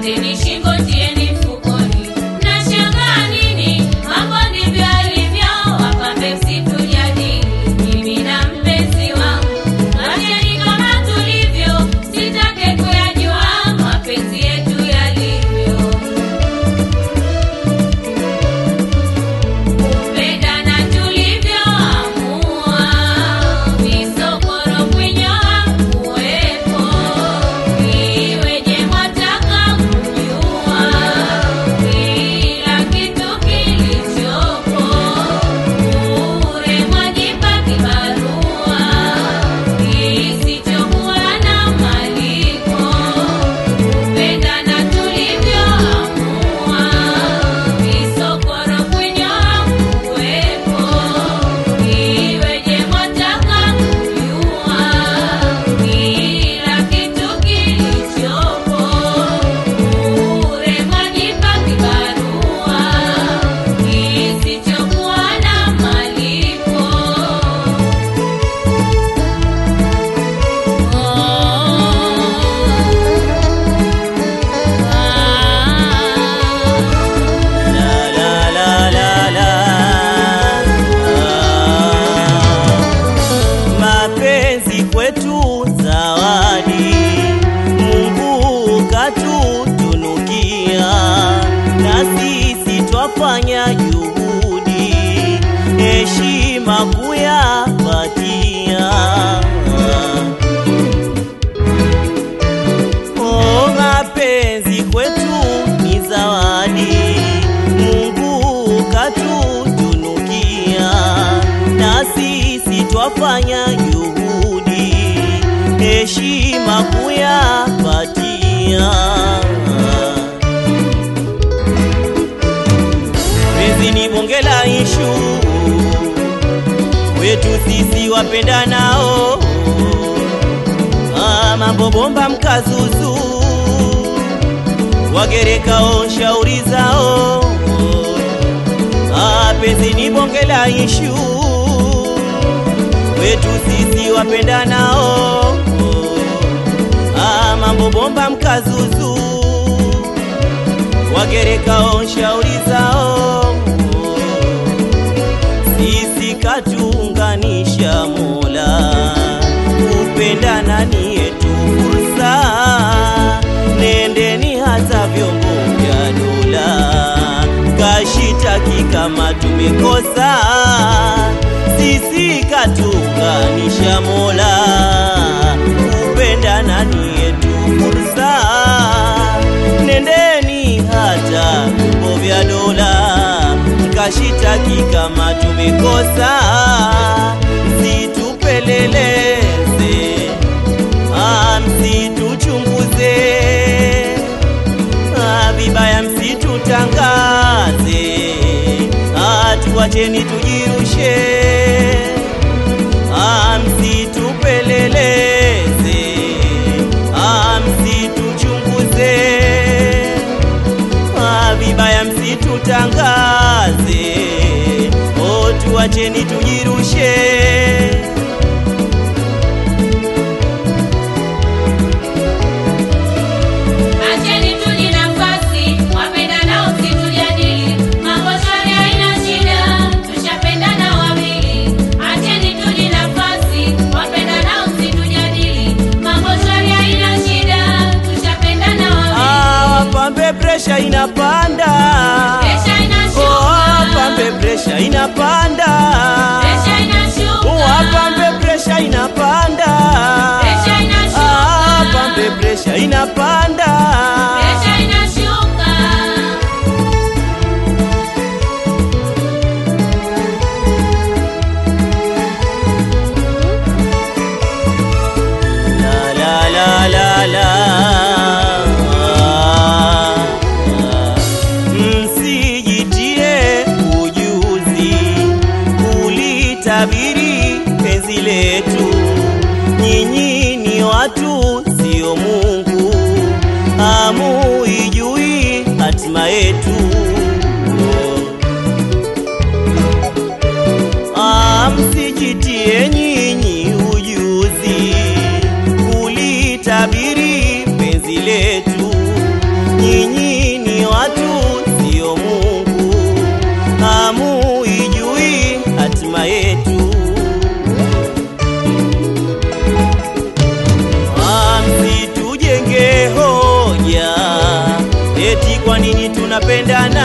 Kateni shingo tieni mfukoni, mnashangaa nini? Mambo ndivyo alivyo, wapambe msitujadili. Mimi na mpenzi wangu, wacheni kama tulivyo, sitake kuyajua mapenzi yetu yalivyo. Kupendana tulivyoamua, visokoro kunyoa kuwepo, iweje mwataka kujua kila kitu kilichopo, bure mwajipa kibarua kisichokuwa na malipo. Kupendana tulivyoamua, visokoro kunyoa kuwepo, iweje mwataka kujua kila kitu kilichopo, bure mwajipa kibarua kisichokuwa na malipo. La, la, la, la, la. Ah. Mapenzi kwetu zawadi, Mungu katutunukia, na sisi twafanya juhudi, heshima kuyapatia. Oh, mapenzi kwetu ni zawadi, Mungu katutunukia, na sisi twafanya juhudi, heshima kuyapatia. Penzi ni bonge la ishu wetu sisi wapendanao Ah, mambo bomba mkazuzu wagerekao shauri zao Ah, penzi ni bonge la ishu wetu sisi wapendanao Ah, mambo bomba mkazuzu wagerekao shauri zao sisi katuunganisha Mola, kupendana ni yetu fursa, nendeni hata vyombo vya dola, kashitaki kama tumekosa, sisi katuunganisha Mola, kupendana ni yetu fursa, nendeni hata vyombo vya dola kashitaki kama tumekosa, msitupeleleze, ah, msituchunguze, ah, vibaya msitutangaze, ah, tuwacheni tujirushe, ah, msitupeleleze, ah, msituchunguze Ah, vibaya msitutangaze, oh, tuacheni tujirushe. Acheni tuji nafasi, wapendanao msitujadili. Mambo shwari haina shida, tushapendana wawili. Acheni tuji nafasi, wapendanao msitujadili. Mambo shwari haina shida, tushapendana wawili. Ah, wapambe presha inapanda, Presha inashuka. oh, wapambe presha inapanda, Presha inashuka. wapambe presha inapanda, Presha inashuka. ah, wapambe presha inapanda. Presha inashuka. La la la la la Msijitie ujuzi kulitabiri penzi letu, nyinyi ni watu sio Mungu, tushapendana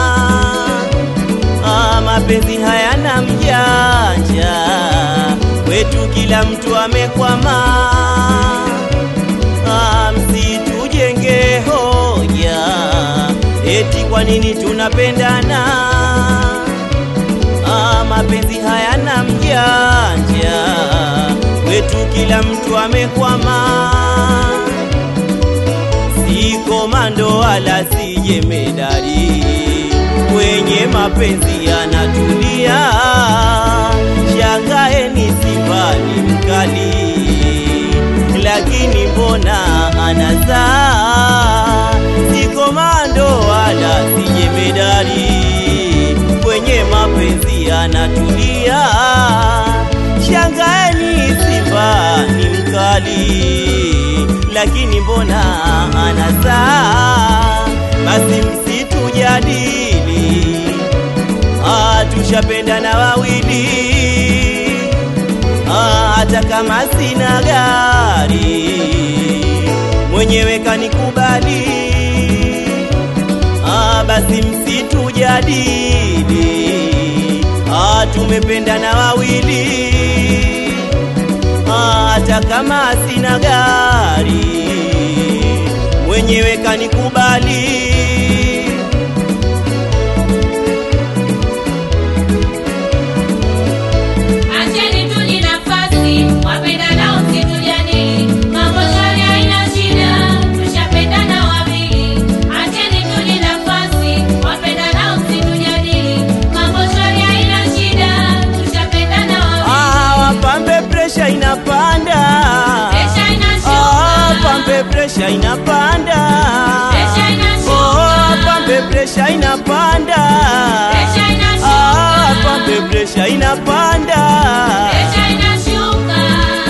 ah, mapenzi hayana mjanja kwetu kila mtu amekwama ah, msitujenge hoja eti kwa nini tunapendana ah, mapenzi hayana mjanja kwetu kila mtu amekwama si komando wala si jemedari kwenye mapenzi yanatulia shangaeni simba ni mkali lakini mbona anazaa si komando wala si jemedari kwenye mapenzi yanatulia shangaeni simba ni mkali lakini mbona anazaa basi msitujadili ah, tushapendana wawili ah, hata kama sina gari mwenyewe kanikubali ah, basi msitujadili ah, tumependana wawili ah, hata kama sina gari mwenyewe kanikubali Acheni tu ni nafasi, wapendanao msitujadili. Mambo shwari haina shida, tushapendana wawili. Acheni tu ni nafasi, wapendanao msitujadili. Mambo shwari haina shida, tushapendana wawili. ah, wapambe presha inapanda Presha inashuka. ah, pambe presha inapanda Presha inashuka. oh, pambe presha inapanda Presha inashuka. ah, pambe presha inapanda Presha inashuka.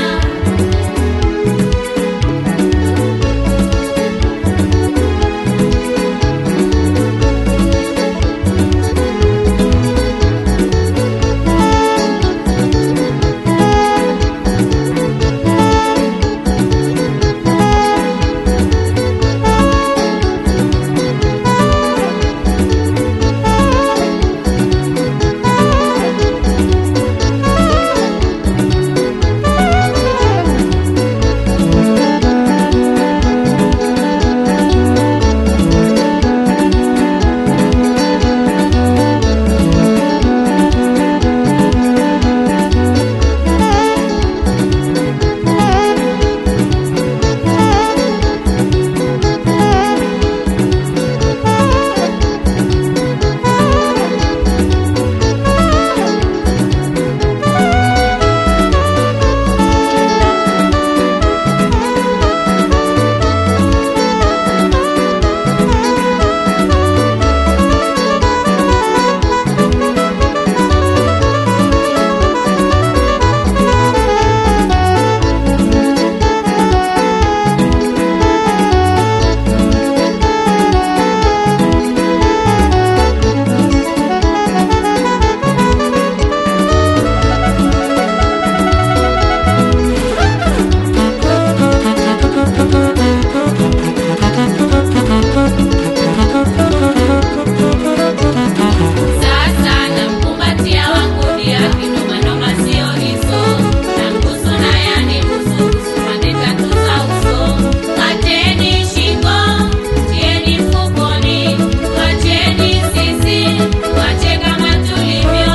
Sasa namkumbatia wangu dia kinomanoma sio hizo nambusu na yani busu busu pande tatu za uso kateni shingo tieni mfukoni wacheni sisi wache kama tulivyo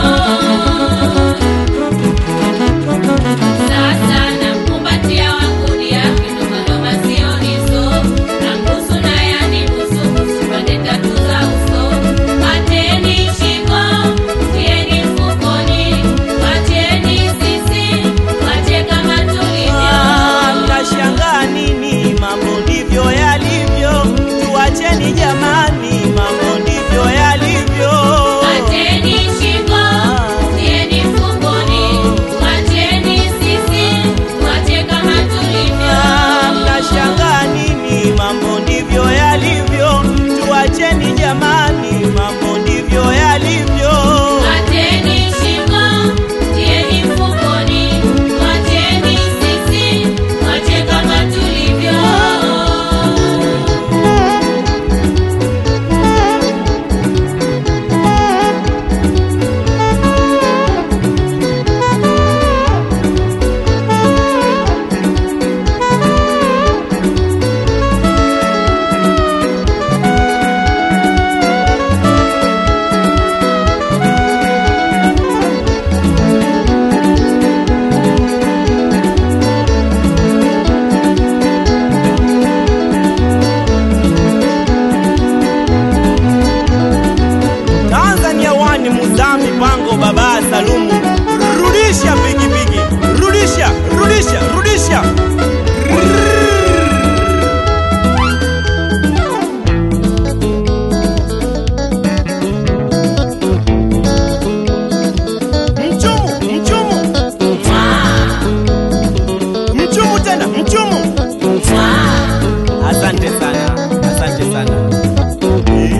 sasa namkumbatia wangu dia kinomanoma sio hizo nambusu na yani busu busu pande tatu za uso Pateni shingo, tieni mfukoni, wacheni sisi, wache kama tulivyo. Ah, mnashangaa nini? Mambo ndivyo yalivyo, tuacheni jamani, mambo ndivyo yalivyo. Pateni shingo, tieni mfukoni, wacheni sisi, wache kama tulivyo. Ah, mnashangaa nini? Mambo ndivyo yalivyo, tuacheni jamani, mambo ndivyo yalivyo. Pateni shingo, tieni mfukoni, wacheni sisi, wache kama tulivyo. sana eh.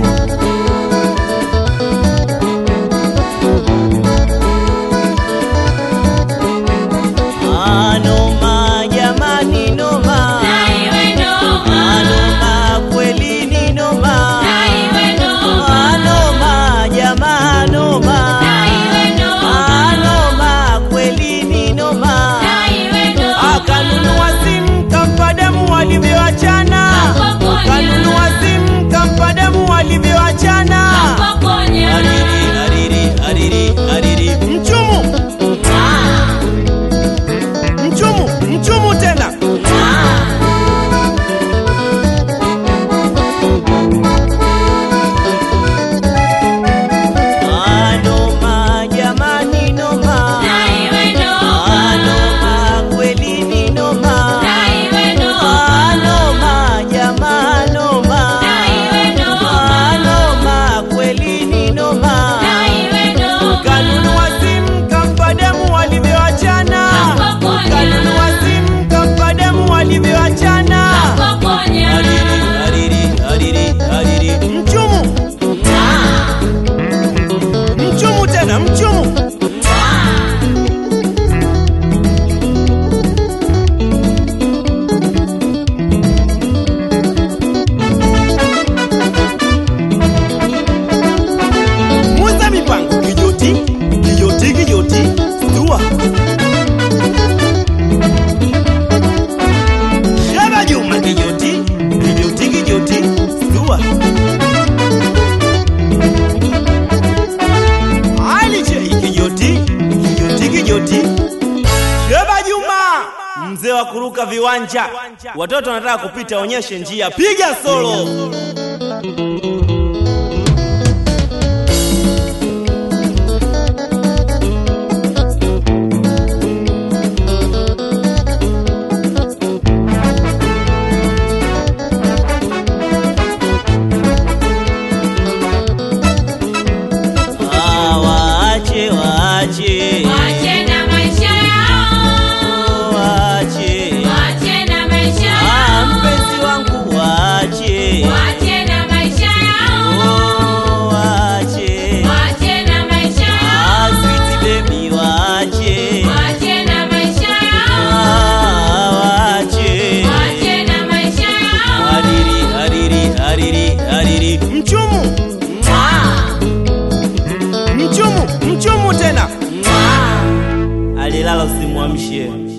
Ah, noma jamani noma na iwe noma, Ah, noma kweli ni noma na iwe noma, Ah, noma jamaa noma na iwe noma, Ah, noma kweli ni noma na iwe noma, akanunua simu kampa damu walivyoachana Akapokonya. kanunua simu kampa damu walivyoachana kapokonya, ariri ariri ariri ariri mchumu ah, mchumu mchumu tena ah. Ah, noma jamani noma Na iwe noma, Ah, noma kweli ni noma na iwe noma, Ah, noma jamaa noma na iwe noma, Ah, noma kweli ni noma na iwe noma, kanunua simu kampa damu walivyoachana Akapokonya. kanunua simu kampa damu walivyoachana kapokonya, ariri ariri ariri ariri mchumu ah, mchumu tena mchumu ah. muza mipango kijoti kijoti kijoti dua shaba juma kijoti kijoti kijoti dua ali jei kijoti kijoti kijoti shaba juma mzee wa kuruka viwanja watoto wanataka kupita onyeshe njia piga solo Ah, waache waache Wache na maisha yao, waache wache na maisha Ah, yao, mpenzi wangu waache wache na maisha yao, Oh, waache wache na maisha Ah, yao, sweet baby waache wache na maisha yao, Ah, waache wache na maisha yao. hariri hariri hariri hariri mchumu Ah, mchumu mchumu tena ah. alilala usimwamshe